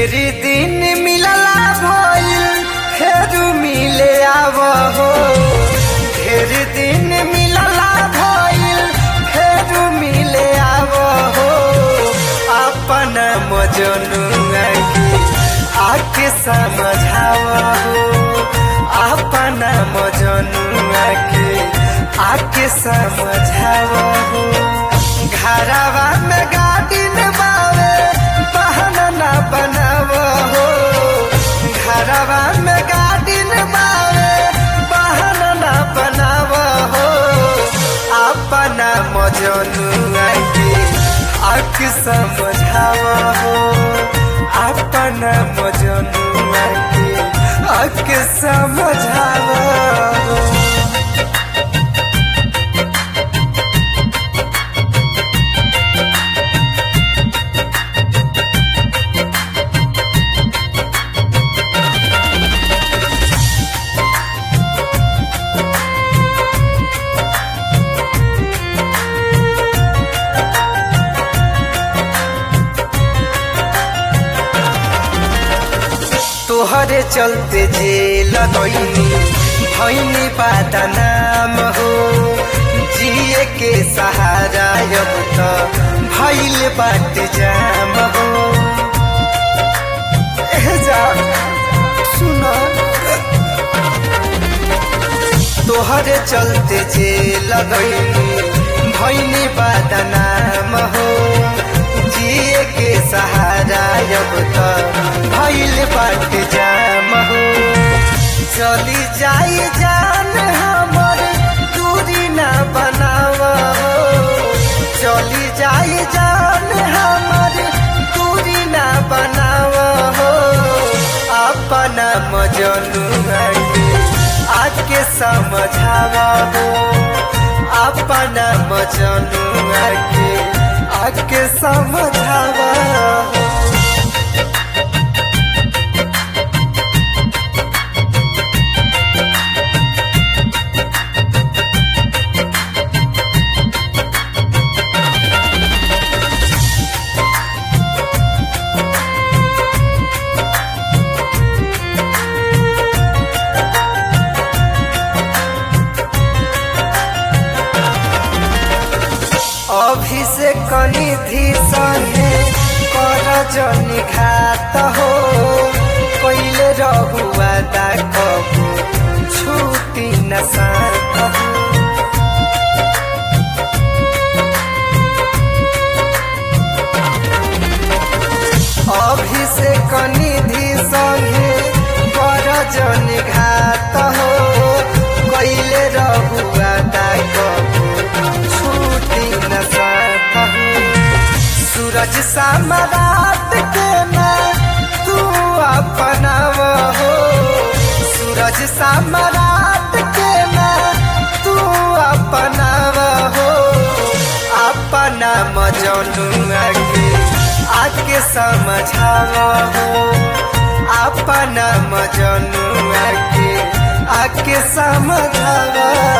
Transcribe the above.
ढेर दिन मिलला भइल फेर मिले आव हो ढेर दिन मिलला भइल फेर मिले आव हो अपन मजनुआ के आके समझाव हो अपन मजनुआ के आके समझाव हो घरवा में गार्डिन बावे बहन ना बनाव हो घरवा में गार्डिन बावे बहन ना बनाव हो अपना मजनुआ के आख समझाव हो अपना मजनुआ के आख समझाव हो तोहरे चलते जेल गईनी भैनी पाता नाम हो जिए के सहारा अब तो भैल बाट जाम हो एह जा सुनो तोहरे चलते जेल गईनी भैनी पाता नाम हो जिए के सहारा अब तो भैल बाट जाम हो चली जाई जान हमर दूरी ना बनाव हो चली जाई जान हमर दूरी ना बनाव हो अपना मजनुआ के आके समझाव हो अपना मजनुआ के आके समझाव हो अभिषेक निधि सने कर जनी घात हो कैले रहुआ दा कबू छूटी न साथ हो अभिषेक निधि सने कर जनी घात हो कैले रहुआ दा कबू छूटी न साथ हो सूरज सामरात के ना तू अपनाव हो सूरज सामरात के ना तू अपनाव हो अपना मजनुआ के आके समझाव हो अपना मजनुआ के आके समझाव